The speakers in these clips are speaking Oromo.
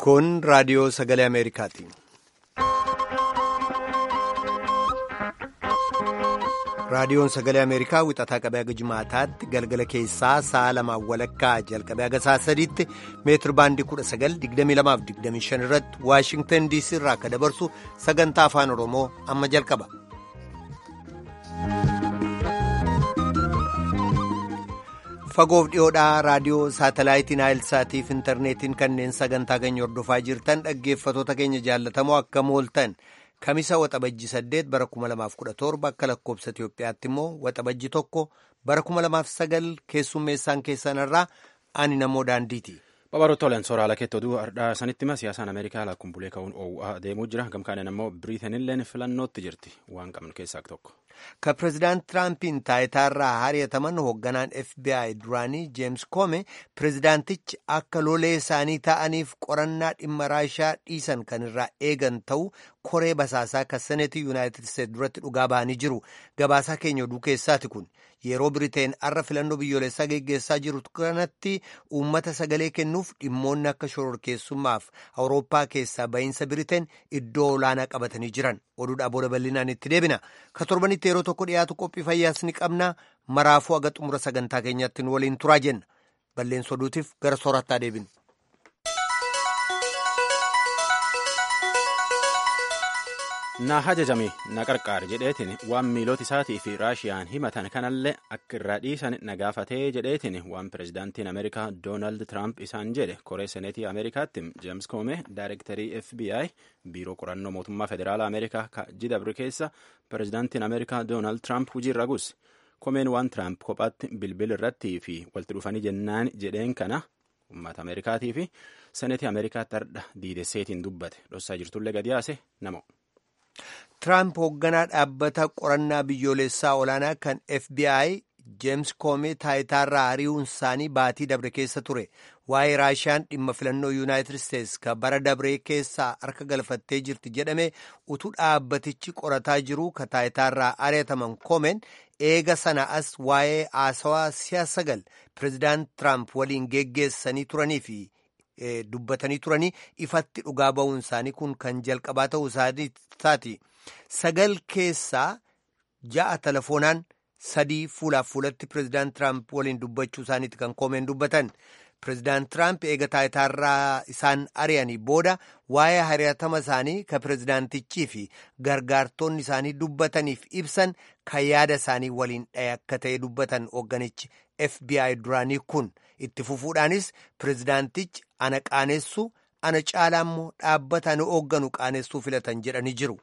Kun raadiyoo sagalee Ameerikaati. Raadiyoon sagalee Ameerikaa wixataa qabee haga jimaataatti galgala keessaa sa'a lamaan walakkaa jalqabee haga sa'a sadiitti meetir baandii 1922-25 irratti Waashingtan DC irraa akka dabarsu sagantaa afaan Oromoo amma jalqaba. Fagoof dhiyoodhaa raadiyoo saatalaayitiin Naayilsaatii fi intarneetiin kanneen sagantaa keenya hordofaa jirtan dhaggeeffatoota keenya jaallatamoo akka mooltan. Kamisa waxabajji saddeet bara kuma lamaaf kudha torba akka lakkoobsa Itoophiyaatti immoo waxabajji tokko bara kuma lamaaf sagal keessummeessaan keessanirraa ani namoo daandiiti. Babaroo tolan sooraalee keetti oduu har'aa sanitti hima siyaasaan Ameerikaa lakkuun bulee ka'uun oowwaa deemuu jira gamkaadhaan immoo Biriitenilleen filannootti jirti waan qabnu keessaa tokko. Ka pireezidaant Tiraampiin taayitaarraa hari'ataman hoogganaan FBI duraanii Jeems Koome pireezidaantichi akka lolee isaanii ta'aniif qorannaa dhimma raashaa dhiisan kan irraa eegan ta'u koree basaasaa kan seneetii yuunaayitid isteetsi duratti dhugaa ba'anii jiru. Gabaasaa keenya oduu keessaati kun yeroo Biriteen har'a filannoo biyyoolessaa geggeessaa jiru kanatti uummata sagalee kennuuf dhimmoonni akka shororkeessummaaf Awurooppaa keessaa ba'iinsa Biriteen iddoo olaanaa qabatanii jiran. Oduudhaa booda bal'inaan itti deebina. Ka torbanitti yeroo tokko dhiyaatu qophii fayyaas ni qabna. Maraafuu haga xumura sagantaa keenyaatti nu waliin turaa jenna. Balleessa oduutiif gara soorattaa deebinu. Na hajajame na qarqaar jedheetiin waan miilota isaatii fi raashiyaan himatan kanallee akka irraa dhiisan na gaafatee jedheetiin waan pireezidaantiin Ameerikaa Doonaald Tiraamp isaan jedhe koree seneetii Ameerikaatti Jeems Koome daayirektarii FBI biiroo qorannoo mootummaa federaalaa Ameerikaa jidabri keessa pireezidaantiin Ameerikaa Doonaald Tiraamp hojiirra gus. Koomeen waan Tiraamp kophaatti bilbil irratti fi walitti dhufanii jennaan jedheen kana uummata Ameerikaatii fi seneetii Ameerikaatti hardha diidesseetiin dubbate dhossaa jirtullee gadi yaase namo. Tiraamp hoogganaa dhaabbata qorannaa biyyoolessaa olaanaa kan FBI Jeems Koomee taayitaarraa ari'uun isaanii baatii dabre keessa ture. Waa'ee raashiyaan dhimma filannoo Yuunaayitid Isteetsi kan bara dabree keessaa harka galfattee jirti jedhame utuu dhaabbatichi qorataa jiru ka taayitaarraa ari'ataman Koomeen eega sana as waa'ee haasawaa siyaasa gal pireezidaant Tiraamp waliin geggeessanii turanii fi dubbatanii turanii ifatti dhugaa ba'uun isaanii kun kan jalqabaa ta'uu isaati. Sagal keessaa ja'a telefoonaan sadii fuulaaf fuulatti pireezidaant Tiraamp waliin dubbachuu isaaniiti kan koomeen dubbatan. Pireezidaant Tiraamp eega taayitaarraa isaan ari'anii booda waa'ee hari'atama isaanii kan pireezidaantichii fi gargaartonni isaanii dubbataniif ibsan kan yaada isaanii waliin dhahe akka ta'e dubbatan hoogganichi FBI duraanii kun itti fufuudhaanis pireezidaantichi ana qaanessu ana caalaa immoo dhaabbata ana hoogganu qaanessuu filatan jedhanii jiru.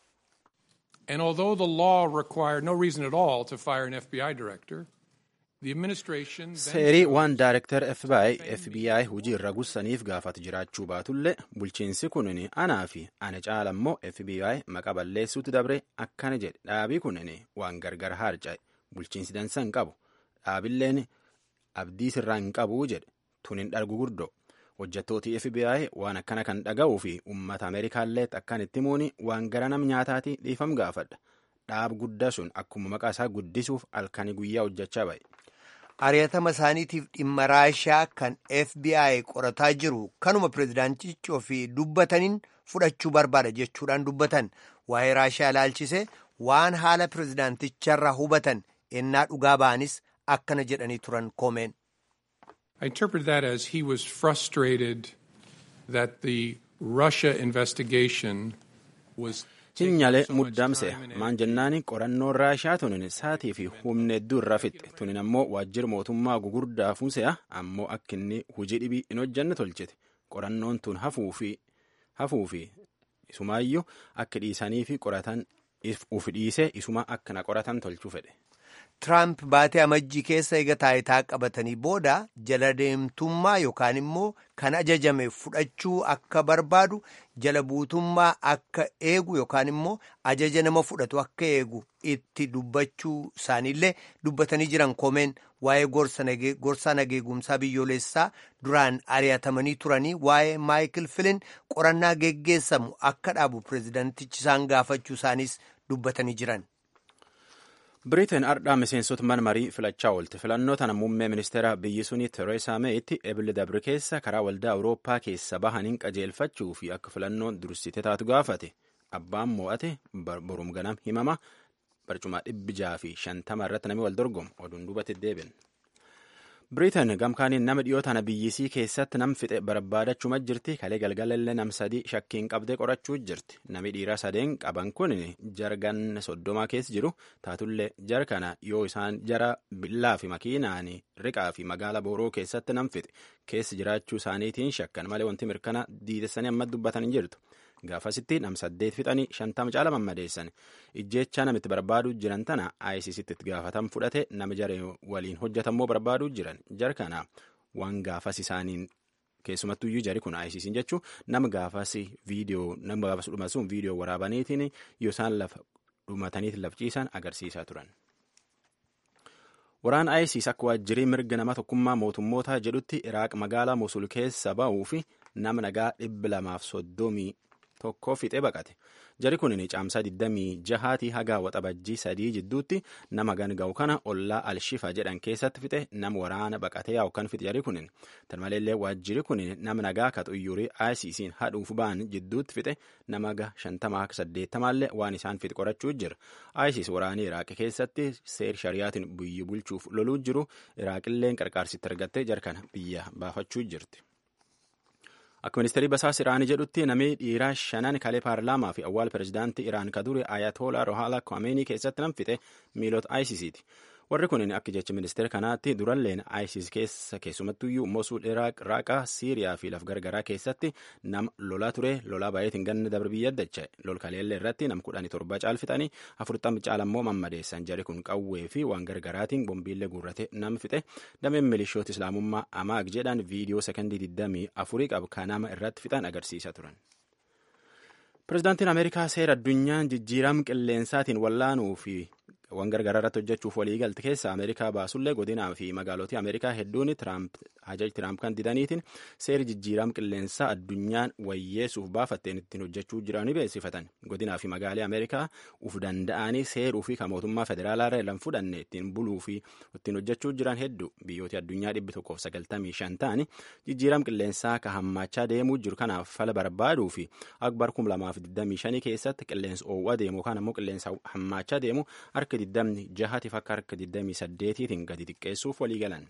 And although the law required no reason at all to fire an FBI director, the administration Seerii waan daayirektar FBI FBI hojii irra gussaniif gaafatu jiraachuu baatullee bulchiinsi kunin anaa fi ana caala immoo FBI maqa balleessuutti dabre akkana jedhe dhaabii kunin waan gargar harca'e bulchiinsi dansa hin qabu dhaabilleen abdii sirraa hin qabu jedhe tunin dhargu gurdoo hojjettooti FBI waan akkana kan dhaga'uu fi uummata Ameerikaallee akkan itti muuni waan gara nam nyaataati dhiifam gaafadha. Dhaab guddaa sun akkuma maqaa isaa guddisuuf halkanii guyyaa hojjechaa ba'e. Ari'atama isaaniitiif dhimma raashaa kan FBI qorataa jiru kanuma pireezidaantichi ofii dubbataniin fudhachuu barbaada jechuudhaan dubbatan waa'ee raashaa ilaalchise waan haala pireezidaanticharraa hubatan ennaa dhugaa ba'anis akkana jedhanii turan koomeen. I interpret that as he was frustrated that the Russia investigation was Hinyalee muddamse maan jennaani qorannoon raashaa tunin saatii fi humna hedduu irraa fixxe tunin ammoo waajjira mootummaa gugurdaa fuuse'a ammoo akka inni hojii dhibii hin hojjanne tolchite qorannoon tun hafuu fi isumaayyuu akka dhiisanii fi qoratan uf dhiisee isuma akka na qoratan tolchuu fedhe. Tiraamp baatee amajjii keessa eega taayitaa qabatanii booda jala deemtummaa yookaan immoo kan ajajame fudhachuu akka barbaadu jala buutummaa akka eegu yookaan immoo ajaja nama fudhatu akka eegu itti dubbachuu isaaniillee dubbatanii jiran koomeen waa'ee gorsaa nageegumsaa biyyoolessaa duraan ari'atamanii turanii waa'ee maayikil filin qorannaa geggeessamu akka dhaabu pireezidantichi isaan gaafachuu isaanis dubbatanii jiran. Biriteen ardhaa miseensota mana marii filachaa oolte. Filannoo tana muummee ministeera biyyi suni Tereesaa Meeyitti eebile dabre keessa karaa waldaa Awurooppaa keessa bahaniin qajeelfachuu fi akka filannoon dursite taatu gaafate. Abbaan mo'ate borum ganam himama barcuma dhibbi jaha fi shantama irratti namni wal dorgomu oduun duubatti deebiin. Biriteen gamkaaniin nama dhiyoo tana biyyisii keessatti nam fixe barbaadachuma jirti kalee galgalallee nam sadii shakkiin qabdee qorachuu jirti nami dhiiraa sadeen qaban kun jargan soddomaa keessa jiru taatullee jar kana yoo isaan jara billaa fi makiinaan riqaa fi magaala booroo keessatti nam fixe keessa jiraachuu isaaniitiin shakkan malee wanti mirkana diidessanii amma dubbatan hin jirtu. gaafasitti nam saddeet fixanii shantama caala mammadeessan ijjeechaa namitti barbaaduu jiran tana ICCtti itti gaafatam fudhate nama jara waliin hojjetammoo barbaaduu jiran jar kana waan gaafas isaaniin keessumattuyyuu jari kun ICC'n jechuun nama gaafas viidiyoo nama gaafas dhumasuun viidiyoo waraabaniitiin yoo isaan lafa dhumataniitiin lafciisan agarsiisaa turan. Waraan ISIS akka waajjirii mirga nama tokkummaa mootummootaa jedhutti Iraaq magaalaa Mosul keessa ba'uu fi nama nagaa dhibba lamaaf soddomii tokko fixee baqate. Jari kun caamsaa 26 haga waxabajjii sadii jidduutti nama ganga'u kana ollaa Alshifa jedhan keessatti fixe nama waraana baqatee yaa'u kan fixe jari kun. Tan maleellee waajjiri kun nama nagaa ka xuyyurii ISIS'n hadhuuf ba'an jidduutti fixe nama ga 58 waan isaan fixe qorachuu jira. ISIS waraanii Iraaq keessatti seer shariyaatiin biyyi bulchuuf loluu jiru Iraaqilleen qarqaarsitti argattee jarkana biyya baafachuu jirti. Akka ministeerri basaas Iraanii jedhutti namni dhiiraa shanan kalee paarlaamaa fi awwaal pirezidaantii Iraan ka dure Ayatollah Rohaala Khomeini keessatti nam fixe miilota ISIS'ti. Warri kun akka jecha ministeera kanaatti duralleen ISIS keessa keessumattuyyuu Mosul Iraaq Raqaa Siiriyaa fi laf gargaraa keessatti nama lolaa ture lolaa baay'eetiin ganna dabre biyya dacha'e lol kaleellee irratti nam kudhanii torba caalfixanii afurtama caalammoo mammadeessan jari kun qawwee fi waan gargaraatiin bombiillee guurrate nama fixe dameen milishoota islaamummaa amaag jedhan viidiyoo sekondii 24 qabu kan nama irratti fixan agarsiisaa turan. Pireezidaantiin Ameerikaa seera addunyaan jijjiirama qilleensaatiin wallaanuu fi waan gargaraa irratti hojjechuuf walii galte keessa Ameerikaa baasullee godinaa fi magaalotii Ameerikaa hedduun hajaji Tiraamp kan didaniitiin seeri jijjiirama qilleensaa addunyaan wayyeessuuf baafatteen ittiin hojjechuu jiranii beeksifatan. Godinaa fi magaalee Ameerikaa uf danda'anii seeruu fi kan mootummaa federaalaa irra lan fudhanne ittiin buluu fi ittiin hojjechuu jiran hedduu biyyooti addunyaa dhibbi tokkoof sagaltamii shan ta'anii jijjiirama qilleensaa ka hammaachaa deemuu jiru kanaaf fala barbaaduu fi akbar kum lamaaf digdamii shanii keessatti qilleensa oowwaa deemu yookaan ammoo qilleensa hammaachaa deemu harka digdamni jahatiif akka harka digdamii saddeetiitiin gadi xiqqeessuuf walii galan.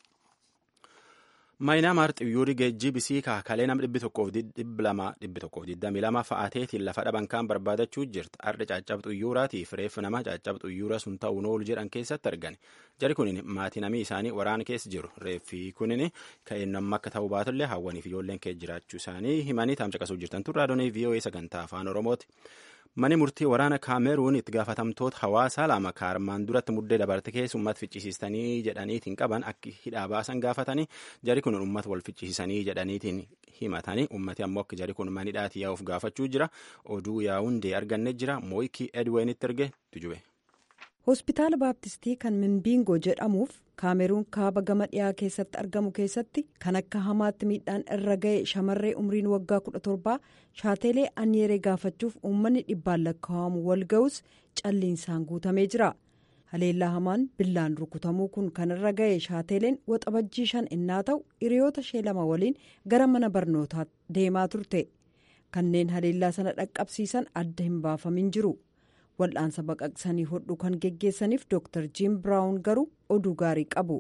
Maayinaamaar xiyyuurri geejjibisii kaakalee nama dhibbi tokkoof dhibbi lama dhibbi tokkoof digdamii lama fa'aateetiin lafa dhaban kaan barbaadachuu jirti. Arda caccab xiyyuuraatiif reeffa nama caccab xiyyoora sun ta'uun oolu jedhan keessatti argan. Jari kunin maatii namii isaanii waraana keessa jiru. Reeffi kunin ka'een nama akka ta'uu baatullee hawwaniif ijoolleen keessa jiraachuu isaanii himanii taamcaqasuu jirtan turraa doonii VOA sagantaa afaan Oromooti. Mani murtii waraana Kaameruun itti gaafatamtoota hawaasaa lama kaarmaan duratti muddee dabarte keessa uummata ficcisiistanii jedhaniitiin qaban akka hidhaa baasan gaafatanii jari kun uummata wal ficcisiisanii jedhaniitiin himatanii uummati ammoo akka jari kun manidhaatii yaa'uuf gaafachuu jira oduu yaa'undee arganne jira mooyikii edweenitti erge tujube. hospitaala baaptistii kan minbiingoo jedhamuuf kaameruun kaaba gama dhiyaa keessatti argamu keessatti kan akka hamaatti miidhaan irra ga'e shamarree umriin waggaa 17 shaateelee anyeeree gaafachuuf uummanni dhibbaan lakkaa'amu wal ga'us calliinsaan guutamee jira haleellaa hamaan billaan rukutamuu kun kan irra ga'e shaateeleen waxabajjii shan innaa ta'u hiriyoota ishee lama waliin gara mana barnootaa deemaa turte kanneen haleellaa sana dhaqqabsiisan adda hin baafamin jiru. wal'aansa baqaqsanii hodhuu kan geggeessaniif dr jim biraawun garuu oduu gaarii qabu.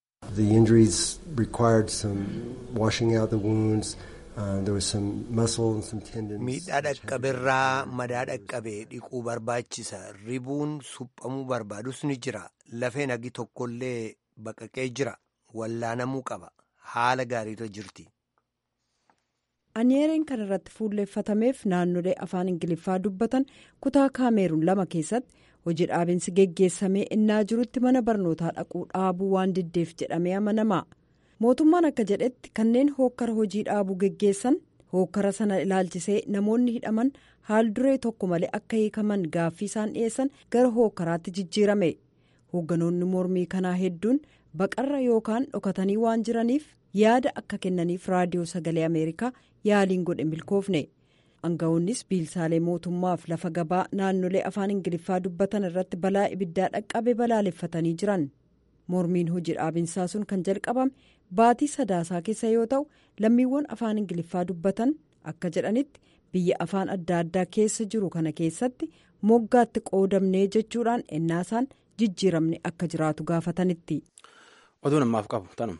miidhaa dhaqqabeerraa madaa dhaqqabee dhiquu barbaachisa ribuun suphamuu barbaadus ni jira lafeen hagi tokkollee baqaqee jira wallaanamuu qaba haala gaariirra jirti. anyeereen kan irratti fuulleeffatameef naannolee afaan ingiliffaa dubbatan kutaa kaameeruun lama keessatti hojii dhaabinsi geggeessamee innaa jirutti mana barnootaa dhaquu dhaabuu waan diddeef jedhamee amanama mootummaan akka jedhetti kanneen hookkara hojii dhaabuu geggeessan hookkara sana ilaalchisee namoonni hidhaman haal duree tokko malee akka hiikaman gaaffii isaan dhiyeessan gara hookkaraatti jijjiirame hoogganoonni mormii kanaa hedduun baqarra yookaan dhokatanii waan jiraniif yaada akka kennaniif raadiyoo sagalee ameerikaa yaaliin godhe milkoofne aangawoonnis biilsaalee mootummaaf lafa gabaa naannolee afaan ingiliffaa dubbatan irratti balaa ibiddaa dhaqqabe balaaleffatanii jiran mormiin hojii dhaabinsaa sun kan jalqabame baatii sadaasaa keessa yoo ta'u lammiiwwan afaan ingiliffaa dubbatan akka jedhanitti biyya afaan adda addaa keessa jiru kana keessatti moggaatti qoodamnee jechuudhaan ennaasaan jijjiiramni akka jiraatu gaafatanitti. oduu namaaf qabu tanuma.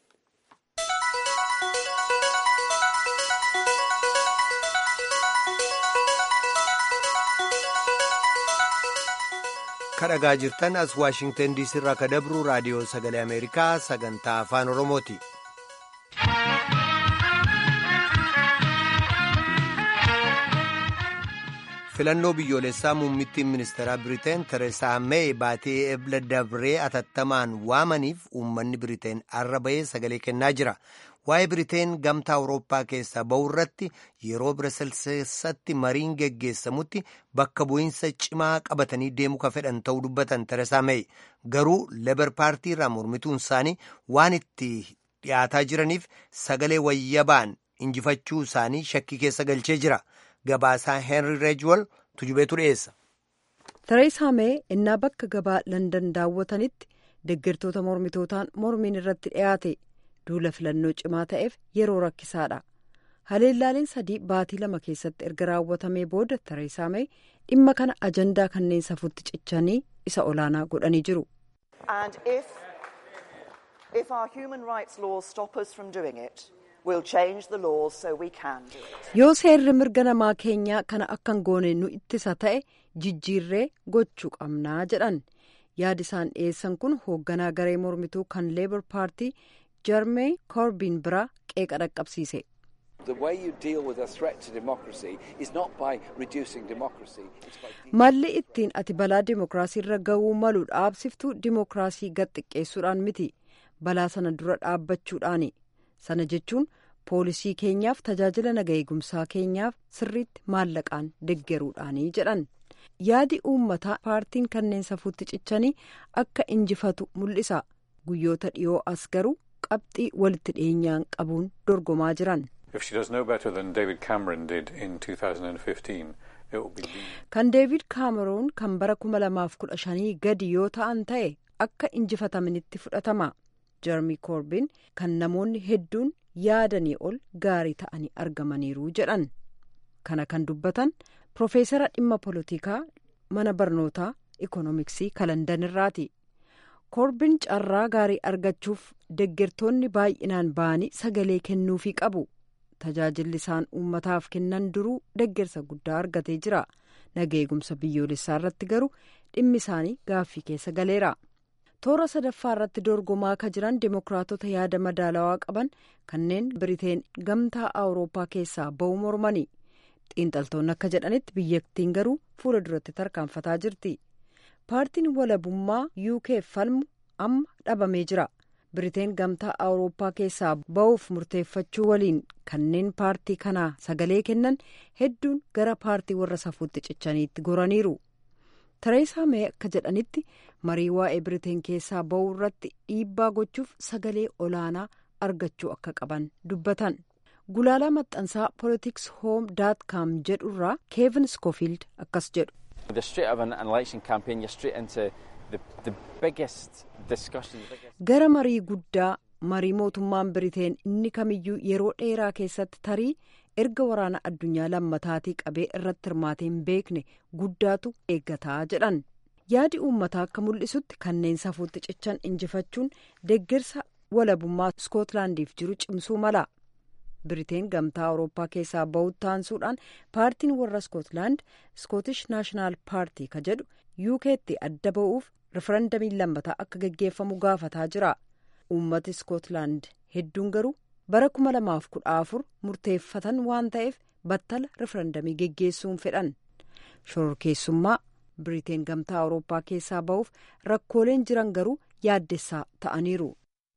kadhagaa jirtan as waashingtan diisii irraa ka dabru raadiyoo sagalee ameerikaa sagantaa afaan oromooti. filannoo biyyoolessaa muummittiin ministeeraa biriteen tereesaa meey baatee ebla dabree atattamaan waamaniif uummanni biriteen arra bahee sagalee kennaa jira waa'ee biriteen gamtaa awurooppaa keessaa ba'u irratti yeroo biraselseessatti mariin geggeessamutti bakka bu'iinsa cimaa qabatanii deemuu ka fedhan ta'uu dubbatan tereesaa meey garuu lebar paartii irraa mormituun isaanii waan itti dhiyaataa jiraniif sagalee wayyabaan injifachuu isaanii shakkii keessa galchee jira. gabaasaa heenri reejwol tujubeetu dhiyeessa. Tereesaa Mee innaa bakka gabaa Landan daawwatanitti deeggartoota mormitootaan mormiin irratti dhiyaate duula filannoo cimaa ta'eef yeroo rakkisaadha. Haleellaaleen sadii baatii lama keessatti erga raawwatamee booda Tereesaa Mee dhimma kana ajandaa kanneen safuutti cichanii isa olaanaa godhanii jiru. yoo seerri mirga namaa keenyaa kana akkan goone nu ittisa ta'e jijjiirree gochuu qabnaa jedhan yaadi isaan dhiyeessan kun hoogganaa garee mormituu kan leebar paartii jarmee koorbiin biraa qeeqa dhaqqabsiise. malli ittiin ati balaa dimookiraasii irra ga'uu malu dhaabsiftuu dimookiraasii gad xiqqeessuudhaan miti balaa sana dura dhaabbachuudhaani sana jechuun. poolisii keenyaaf tajaajila naga eegumsaa keenyaaf sirriitti maallaqaan deggeruudhaanii jedhan yaadi uummataa paartiin kanneen safuutti cichanii akka injifatu mul'isa guyyoota dhiyoo as garuu qabxii walitti dhiyeenyaan qabuun dorgomaa jiran. kan deevid kaameroon kan bara 2015 gadi yoo ta'an ta'e akka injifatamanitti fudhatama jarmii koorbiin kan namoonni hedduun. yaadanii ol gaarii ta'anii argamaniiru jedhan kana kan dubbatan Profeesara dhimma poolitikaa mana barnootaa ikoonomiksii kalandanirraati. Koorbiin carraa gaarii argachuuf deggertoonni baay'inaan ba'anii sagalee kennuufii qabu. Tajaajilli isaan uummataaf kennan duruu deggersa guddaa argatee jira. Naga eegumsa biyyoolessaa irratti garuu dhimmi isaanii gaaffii keessa galeera. Toora sadaffaa irratti dorgomaa akka jiran dimokiraatota yaada madaalawaa qaban kanneen Biriteen gamtaa Awurooppaa keessaa ba'uu mormani. Xiinxaltoonni akka jedhanitti biyyattiin garuu fuula duratti tarkaanfataa jirti. Paartiin walabummaa UK falmu amma dhabamee jira. Biriteen gamtaa Awurooppaa keessaa ba'uuf murteeffachuu waliin kanneen paartii kanaa sagalee kennan hedduun gara paartii warra safuutti cichaniitti goraniiru. Tareesaa Mee akka jedhanitti marii waa'ee Biriteen keessaa ba'uu irratti dhiibbaa gochuuf sagalee olaanaa argachuu akka qaban dubbatan. Gulaalaa maxxansaa Politics Home daat kaam jedhu irraa Keevin Schofield akkas jedhu. Gara marii guddaa marii mootummaan Biriteen inni kamiyyuu yeroo dheeraa keessatti tarii erga waraana addunyaa lammataatii qabee irratti hirmaatee hin beekne guddaatu eeggataa jedhan. Yaadi uummataa akka mul'isutti kanneen safuutti cichan injifachuun deeggarsa walabummaa Iskootlaandiif jiru cimsuu mala. Biriteen gamtaa Awurooppaa keessaa ba'uutti taansuudhaan paartiin warra Iskootlaand Iskootish Naashinaal Paartii ka jedhu UK'tti adda ba'uuf rifarandamiin lammataa akka gaggeeffamu gaafataa jira. Uummati Iskootlaand hedduun garuu bara kuma lamaaf kudha afur murteeffatan waan ta'eef battala rifarandamii geggeessuun fedhan. Shororkeessummaa Biriteen gamtaa Awurooppaa keessaa ba'uuf rakkooleen jiran garuu yaaddessaa ta'aniiru.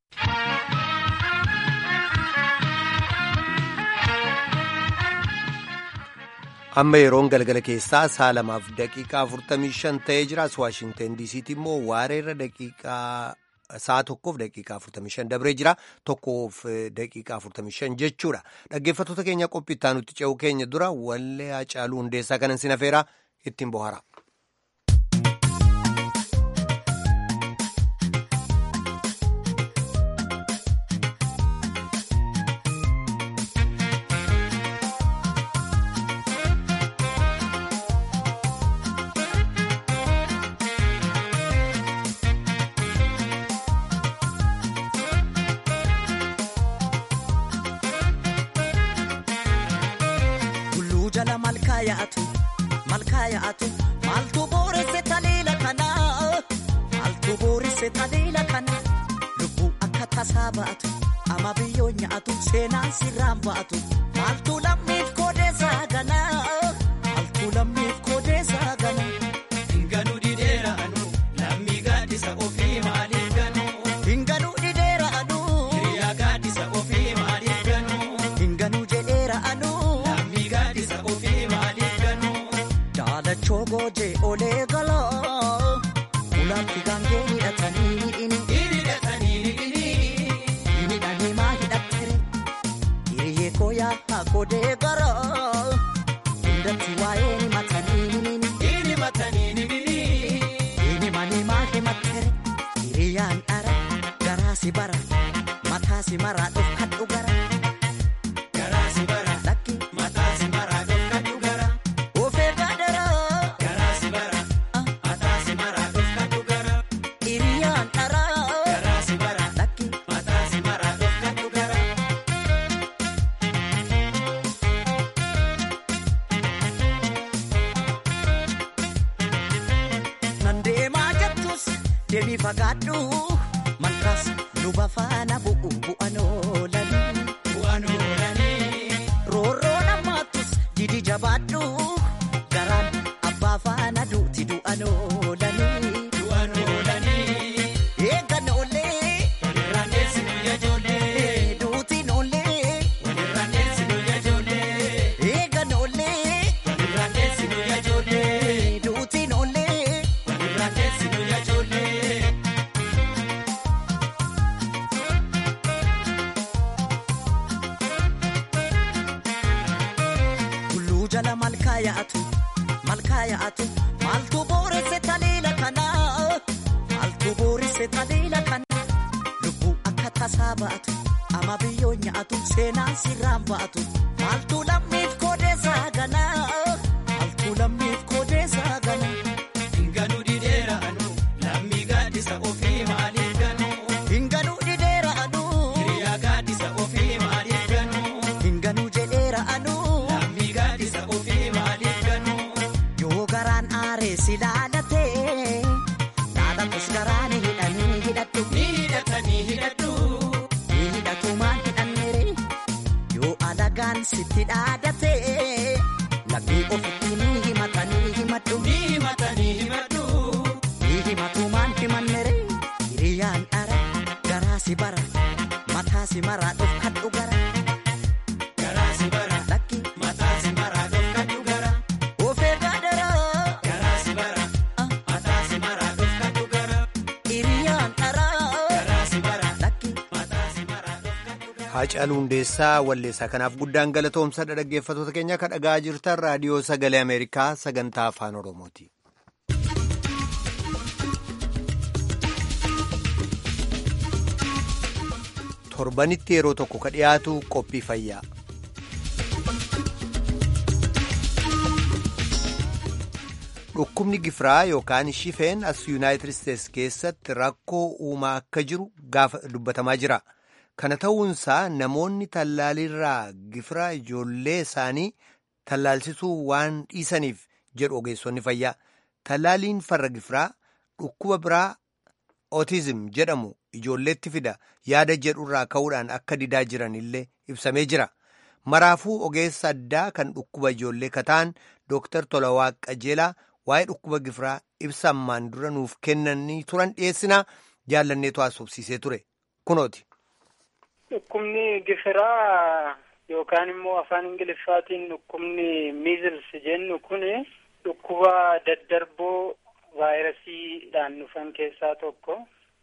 amma yeroon galgala keessaa sa'a lamaaf daqiiqaa 45 ta'ee jiraas waashingtan diisiitti immoo waareerra daqiiqaa sa'a tokkoof daqiiqaa 45 dabree jira tokkoof daqiiqaa 45 jechuudha dhaggeeffattoota keenya qophii itti aanutti ce'uu keenya dura wallee Hacaaluu Hundeessaa kanan sin afeeraa ittiin bohaara. Maaltu booresse taliila kana maaltu booresse taliila kana lubbuu akka tasaa ba'atu ama biyyoo nyaatu seenaan sirraan ba'atu maaltu lammiif koodeessaa gana maaltu lammiif koodeessaa gana. Hinganuu dhideera anu lammii gaaddisa ofii maaliif ganu. Hinganuu dhideera anu hiriyaa gaaddisa ofii maaliif ganu. Hinganuu jedheera anu lammii gaaddisa ofii maaliif ganu. Daalachoo goojee olee galaa ulaatti gaangee hidhatanii hidhini. Hidhatanii hidhini. Hidhanii maa hidhattere hiriyyee kooyaa haa godee garaa hundatti waa'ee ni matanii himini. Hidhi matanii hidhini. Hini manii maa himattere hiriyyaan dhara garaa si bara mataa si maraa dhufkadhu gara. Garaa si bara. Lakki Mataa si maraa dhofkadhu gara. ofee baadaraa Garaa si bara. Mataa si maraa dhofkadhu gara. hiriyyaan dhara Garaa si bara. lakki. Mataa si maraa dhofkadhu gara. Nan deemaa jettus deemii fagaadhu malkaas luba faana bu'u bu'an oolanii. Bu'aan oolanii. Roorroo namaattus didi jabaadhu garaan abbaa faana duuti du'an oolanii. Bu'aan oolanii. Eegan oollee Walirraan deessinu ijoollee. duutiin oollee Walirraan deessinu ijoollee. eegan oollee Walirraan deessinu ijoollee. duutiin oollee. Walirraan deessinu ijoollee. Tulluu jala malkaa yaa'atu malkaa yaa'atu maaltu booresse taliila kana maaltu booresse taliila kana lubbuu akka tasaa ba'atu ama biyyoo nyaatu seenaan sirraan ba'atu maaltu lammiif koodeessaa gana maaltu lammiif koodeessaa gana Hinganuu dhideera anu lammii gaaddisa ofii maaliif ganu. hinganuu dhideera anuu Hiriyaa gaaddisa ofii maaliif ganu. hinganuu jedheera anuu Lammii gaaddisa ofii maaliif ganu. yoo garaan aaree si laalatee laalatus garaan hidhanii hidhadhu. Ni hidhatanii hidhadhu. Ni hidhatumaan hidhanneere yoo alagaan sitti dhaadate lammii ofitti ni himatanii himadhu. Ni himatanii himadhu. Ni himatumaan himanneere hiriyyaan dhara garaa si bara mataa si maraa dhufkadhu gara. Garaa si bara. Lakki Mataa si maraa dhofkadhu gara. ofee gaadaraa Garaa si bara. Mataa si maraa dhofkadhu gara. hiriyyaan dhara. Garaa si bara. Lakki Mataa si maraa dhofkadhu gara. Haacaaluu Hundeessaa walleessaa kanaaf guddaan galatoomsadha dhaggeeffattoota keenya kan dhagaa jirtan raadiyoo sagalee Ameerikaa sagantaa afaan Oromooti. Torbanitti yeroo tokko ka dhiyaatu qophii fayyaa. Dhukkubni gifiraa yookaan shifeen as Yuunaayitid Isteets keessatti rakkoo uumaa akka jiru gaafa dubbatamaa jira. Kana ta'uunsaa namoonni tallaalirraa gifiraa ijoollee isaanii tallaalsisuu waan dhiisaniif jedhu ogeessonni fayyaa. Tallaaliin farra gifiraa dhukkuba biraa otizim jedhamu ijoolleetti fida yaada jedhurraa ka'uudhaan akka didaa jiran illee ibsamee jira. Maraafuu ogeessa addaa kan dhukkuba ijoollee kataan Dr. Tolawaa Qajeelaa waa'ee dhukkuba gifiraa ibsa ammaan dura nuuf kennanii turan dhiyeessinaa jaallanneetu haasofsiisee ture. Kunooti. Dhukkubni gifiraa yookaan immoo afaan Ingiliffaatiin dhukkubni miizils jennu kun dhukkuba daddarboo vaayirasiidhaan dhufan keessaa tokko.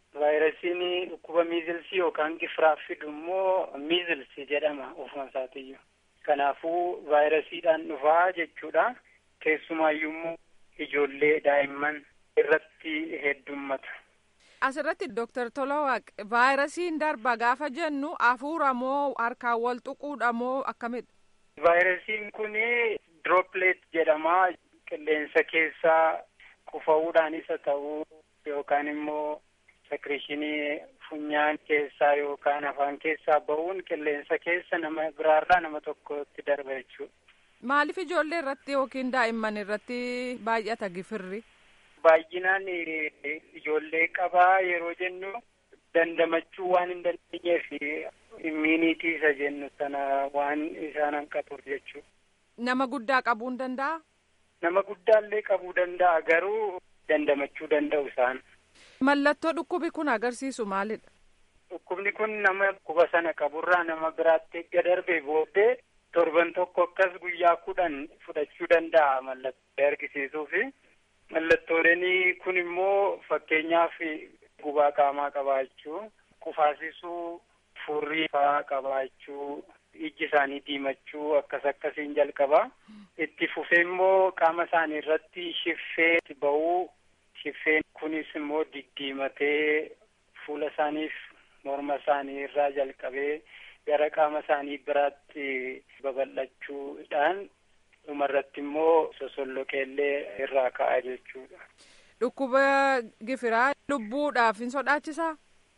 Vaayirasiin dhukkuba miizilsii yookaan gifiraaf fidu immoo miizilsii jedhama ofuma isaatiyyuu. Kanaafuu vaayirasiidhaan dhufaa jechuudha. Keessumaayyuu immoo ijoollee daa'imman irratti heddummata. Asirratti Dooktar Tolawaaq vaayirasiin darba gaafa jennu hafuura moo harkaan wal tuquudha moo akkamidha? Vaayirasiin kun dirooppileet jedhama. Qilleensa keessaa qufa'uudhaan isa ta'uu yookaan immoo sekreeshinii funyaan keessaa yookaan afaan keessaa ba'uun qilleensa keessa nama biraarraa nama tokkotti darba jechuudha. Maaliif ijoollee irratti yookiin daa'imman irratti baay'ata gifirri? Baay'inaan ijoollee qabaa yeroo jennu dandamachuu waan hin dandeenyeef immiinitii isa jennu sana waan isaan hanqatuuf jechuudha. Nama guddaa qabuu hin danda'a? Nama guddaallee qabuu danda'a garuu dandamachuu danda'u isaan. Mallattoo dhukkubi kun agarsiisu maalidha? Dhukkubni kun nama dhukkuba sana qaburraa nama biraatti erga darbee booddee torban tokko akkas guyyaa kudhan fudhachuu danda'a mallattoo argisiisuufi. Mallattooleen kun immoo fakkeenyaaf gubaa qaamaa qabaachuu, kufaasisuu, furrii fa'aa qabaachuu, ijji isaanii diimachuu akkas akkasiin jalqaba. Itti fufee immoo qaama isaanii irratti shiffee ba'uu, shiffeen kunis immoo diddiimatee fuula isaaniif morma isaanii irraa jalqabee gara qaama isaanii biraatti babal'achuudhaan dhumarratti immoo sosolloqeellee irraa ka'a jechuudha. Dhukkuba gifiraa lubbuudhaaf hin sodaachisaa?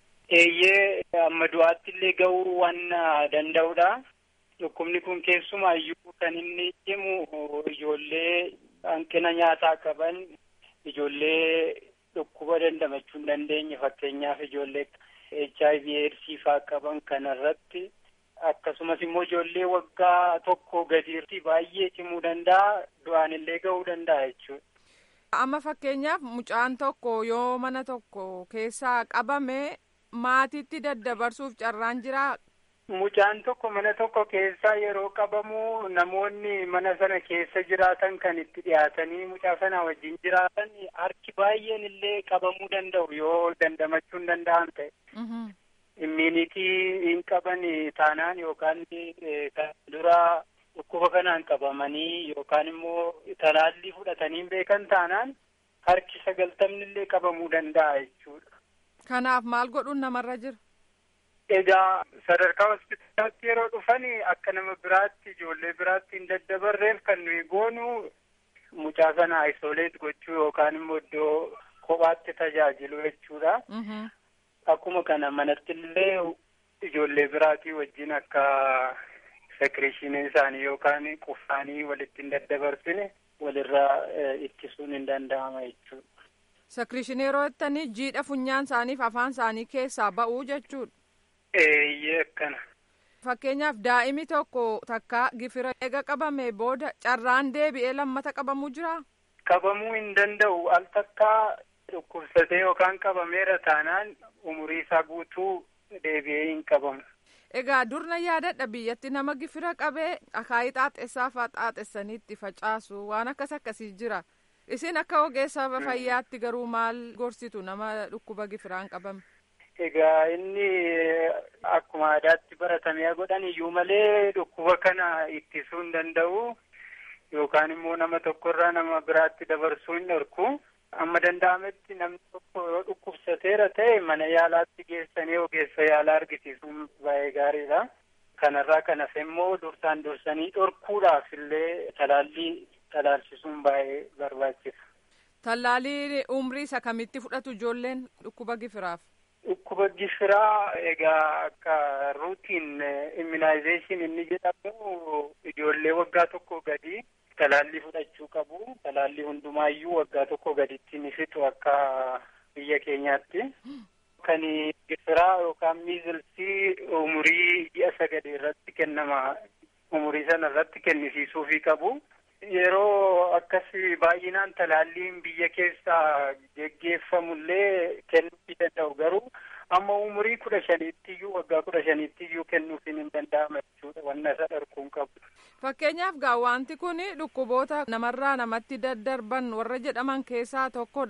Eeyyee amma du'aatti illee ga'uu waan danda'udha. Dhukkubni kun keessumaayyuu kan inni himu ijoollee hanqina nyaataa qaban, ijoollee dhukkuba dandamachuu hin dandeenye fakkeenyaaf ijoollee HIV eedsii faa qaban kanarratti akkasumas immoo ijoollee waggaa tokko gadiirti baay'ee cimuu danda'a du'aan illee ga'uu danda'a jechuudha. Amma fakkeenyaaf mucaan tokko yoo mana tokko keessaa qabame maatiitti daddabarsuuf carraan jiraa? Mucaan tokko mana tokko keessaa yeroo qabamu namoonni mana sana keessa jiraatan kan itti dhiyaatanii mucaa sana wajjin jiraatan harki baay'een illee qabamuu danda'u yoo dandamachuu hin danda'an ta'e. Immiinitii hin qaban taanaan yookaan kan dura dhukkuba kanaan qabamanii yookaan immoo talaallii fudhatanii beekan taanaan harki sagaltamni illee qabamuu danda'a jechuudha. Kanaaf maal godhuun namarra jira? Egaa sadarkaa hospitaalaatti yeroo dhufan akka nama biraatti ijoollee biraatti hin daddabarreef kan nuyi goonu mucaa sana isoleet gochuu yookaan immoo iddoo kophaatti tajaajilu jechuudha. Akkuma kana manatti illee ijoollee biraatii wajjin akka sekreeshiniin isaanii yookaan qufaanii walitti hin daddabarsine walirraa ittisuun hin danda'ama jechuudha. Sekreeshinii yeroo jettanii jiidha funyaan isaaniif afaan isaanii keessaa ba'uu jechuudha. Eeyyee akkana. Fakkeenyaaf daa'imi tokko takka gifira eega qabame booda carraan deebi'ee lammata qabamuu jiraa? Qabamuu hin danda'u al takkaa dhukkubsatee yookaan qabameera taanaan umurii isaa guutuu deebi'ee hin qabamu. Egaa durna yaadadha biyyatti nama gifira qabee akaayii xaaxessaa fa'aa xaaxessanii itti facaasu waan akkas akkasii jira. Isin akka ogeessa fayyaatti garuu maal gorsitu nama dhukkuba gifiraan qabame? Egaa inni akkuma aadaatti baratamee godhan iyyuu malee dhukkuba kana ittisuu hin danda'u yookaan immoo nama tokkorraa nama biraatti dabarsuu hin dhorku. Amma danda'ametti namni tokko yoo dhukkubsateera ta'e mana yaalaatti geessanii ogeessa yaalaa argisiisuun baay'ee gaariidha. Kanarraa kan hafe immoo dursaan dursanii dhorkuudhaaf illee talaallii talaalchisuun baay'ee barbaachisa. Tallaalii umrii isa kamitti fudhatu ijoolleen dhukkuba gifiraaf? Dhukkuba gifiraa egaa akka ruutiin immunization inni jedhamu ijoollee waggaa tokko gadi talaallii fudhachuu qabu. Talaallii hundumaayyuu waggaa tokko gaditti ni fixu akka biyya keenyaatti. Kan gifiraa yookaan miizilsii umurii ji'a sagadee irratti kennama. Umurii sana irratti kennisiisuufii qabu. Yeroo akkasii baay'inaan talaalliin biyya keessaa geggeeffamullee kennuufii danda'u garuu amma umurii kudha shaniittiyyuu waggaa kudha shaniittiyyuu kennuufiin hin danda'ama jechuudha wanna isa dharkuun qabu. Fakkeenyaaf gaa wanti kun dhukkuboota namarraa namatti daddarban warra jedhaman keessaa tokkodha.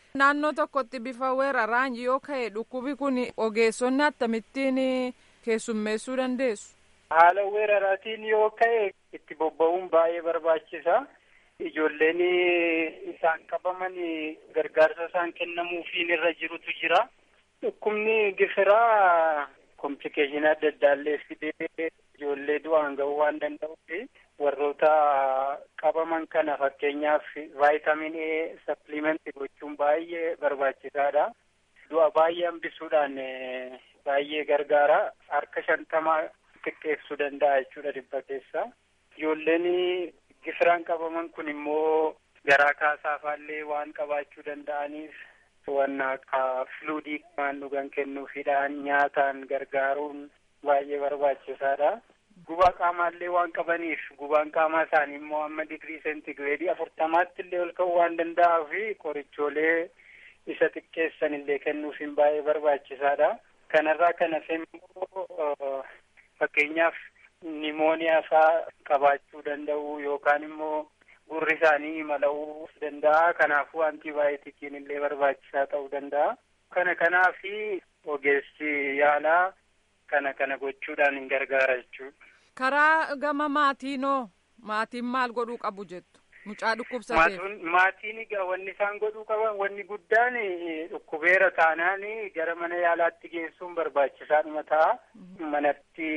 naannoo tokkotti bifa weeraraan yoo ka'e dhukkubi kun ogeessonni akkamittiin keessummeessuu dandeessu. haala weeraraatiin yoo ka'e itti bobba'uun baay'ee barbaachisa. Ijoolleen isaan qabaman gargaarsa isaan kennamuufiin irra jirutu jira. Dhukkubni gifiraa komplikeeshinii adda addaallee fidee ijoollee du'aan ga'uu waan danda'uuf warroota qabaman kana fakkeenyaaf vaayitaamin A sapplimentii gochuun baay'ee barbaachisaadha. Du'a baay'ee hambisuudhaan baay'ee gargaara. Harka shantamaa xiqqeessuu danda'a jechuudha dhibba keessa. Ijoolleen gifiraan qabaman kun immoo garaa kaasaafaallee waan qabaachuu danda'aniif waan akka fluudii waan dhugan kennuufidhaan nyaataan gargaaruun baay'ee barbaachisaadha. Gubaa qaamaallee waan qabaniif gubaan qaamaa isaanii immoo amma digirii seentigireedii afurtamaatti illee ol ka'uu waan danda'uu fi qorichoolee isa xiqqeessan illee kennuufiin baay'ee barbaachisaadha. Kanarraa kan hafe immoo fakkeenyaaf nimooniyaa faa qabaachuu danda'u yookaan immoo gurri isaanii mala'uu danda'a. Kanaafuu antiibaayotikiin illee barbaachisaa ta'uu danda'a. Kana kanaafi ogeessi yaalaa kana kana gochuudhaan hin gargaara jechuudha. Karaa gama maatiinoo maatiin maal godhuu qabu jettu mucaa dhukkubsateef. Maatiin egaa wanni isaan godhuu qaban wanni guddaan dhukkubeera taanaan gara mana yaalaatti geessuun barbaachisaadhuma ta'a. Manatti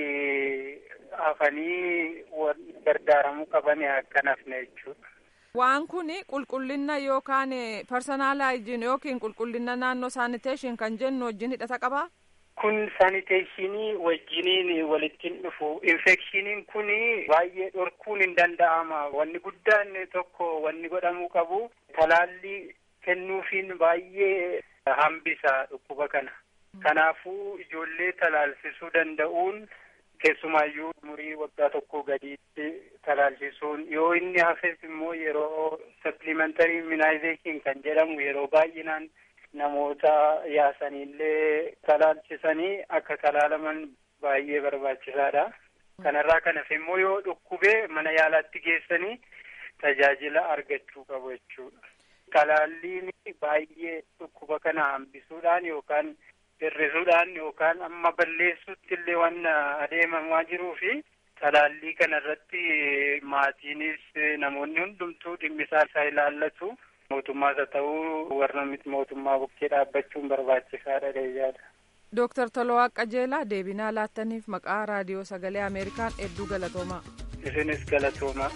hafanii gargaaramuu qaban akka nafne jechuudha. Waan kun qulqullina yookaan parsanaalaayijiin yookiin qulqullina naannoo saaniteeshin kan jennu wajjin hidhata qabaa? Kun saaniteeshinii wajjiniin walittiin dhufu. Infekshiniin kun baay'ee dhorkuun hin danda'ama. Wanni guddaan tokko wanni godhamuu qabu talaallii kennuufiin baay'ee hambisa dhukkuba kana. Kanaafuu ijoollee talaalsisuu danda'uun keessumaayyuu umurii waggaa tokko gadiitti talaalchisuun yoo inni hafes immoo yeroo supplementary immunization kan jedhamu yeroo baay'inaan namoota yaasanillee talaalchisanii akka talaalaman baay'ee barbaachisaadha. Kanarraa kan hafe immoo yoo dhukkubee mana yaalaatti geessanii tajaajila argachuu qabu jechuudha. Talaalliin baay'ee dhukkuba kana hambisuudhaan yookaan hir'isuudhaan yookaan amma balleessuutti illee waan adeemamaa jiruu fi talaallii kana irratti maatiinis namoonni hundumtuu dhimmisaa isaa ilaallatu. mootummaas haa ta'uu warra miti mootummaa bukkee dhaabbachuun barbaachisaadha deeyyaadha. Dooktar Tolawaa Qajeelaa deebinaa laattaniif maqaa raadiyoo sagalee Ameerikaan hedduu galatoomaa. Isinis galatoomaa.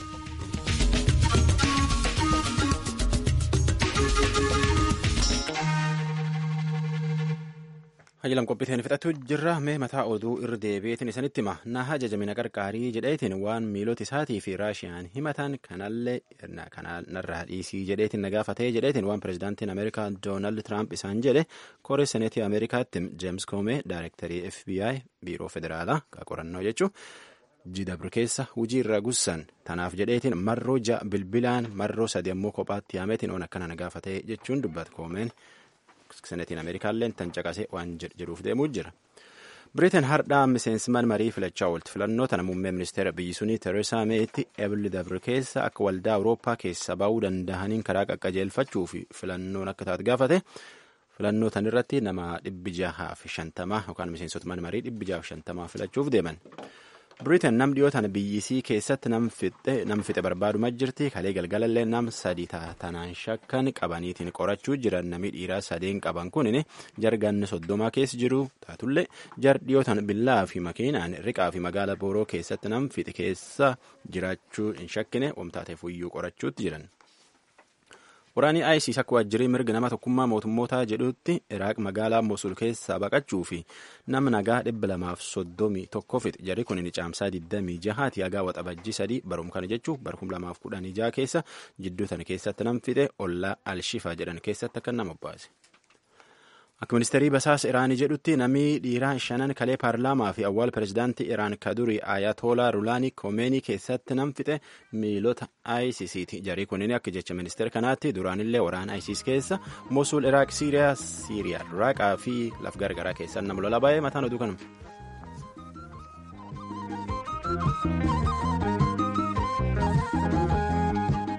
Hajilan qophiiteen fixatu jirra mee mataa oduu irra deebi'eetiin isanitti hima na ajajamina qarqaarii jedheetiin waan miilota isaatii fi raashiyaan himatan kanallee narraa dhiisii jedheetiin na gaafatee jedheetiin waan pirezidaantiin ameerikaa doonaald tiraamp isaan jedhe koree seneetii ameerikaatti jeems koomee daayirektarii fbi biiroo federaalaa qorannoo jechuu jidabru keessa hujii irra gussan tanaaf jedheetiin marroo ja'a bilbilaan marroo sadi ammoo kophaatti yaameetiin on akkana na gaafatee jechuun dubbata koomeen. senetiin ameerikaallee tan caqasee waan jedhuuf deemuu jira. Biriteen hardhaa miseensman marii filachaa oolti filannoo tana muummee ministeera biyyi sunii Tereesaa Meetti eebli dabre keessa akka waldaa Awurooppaa keessa ba'uu danda'aniin karaa qaqqajeelfachuu fi filannoon akka taate gaafate filannoo tan irratti nama dhibbi jahaa fi shantamaa yookaan miseensota man marii dhibbi jahaa fi shantamaa filachuuf deeman. Biriteen nam dhiyoo tana biyyisii keessatti nam fixe barbaaduma jirti kalee galgalallee nam sadi tanaan shakkan qabaniitiin qorachuu jiran namni dhiiraa sadeen qaban kunin jarganni soddomaa keessa jiru taatullee jar dhiyoo tana billaa fi makiinaan riqaa fi magaala booroo keessatti nam fixe keessa jiraachuu hin shakkine wamtaateef iyyuu qorachuutti jiran. Waraanni ISIS akka waajjirii mirga nama tokkummaa mootummootaa jedhutti Iraaq magaalaa Mosul keessaa baqachuu fi nama nagaa dhibba lamaaf soddomii tokko fixe jarri kun ni caamsaa 26 hagaa waxabajjii sadii barum kana jechuun bara 2016 keessa jidduu tana keessatti nam fixe ollaa Alshifaa jedhan keessatti akka nama baase. Akka ministeerii basaasa Iraanii jedhutti namni dhiiraa shanan kalee paarlaamaa fi awwaal pirezidaantii Iraan kadurii Ayatollah Rulaanii Komeenii keessatti nam fixe miilota ISIS'ti. Jarii kunniin akka jecha ministeera kanaatti duraanillee waraana ISIS keessa Mosul, Iraaq, Siiriyaa, Siiriyaa, Iraaqaa fi laf gargaraa keessa nama lola baay'ee mataan oduu kanuma.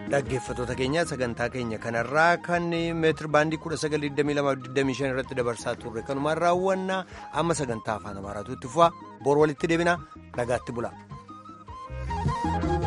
dhaggeeffattoota keenya sagantaa keenya kanarraa kan meetir baandii 1922 irratti dabarsaa turre kanumaan raawwanna amma sagantaa afaan amaaraatu itti fufa bor walitti deebina nagaatti bula.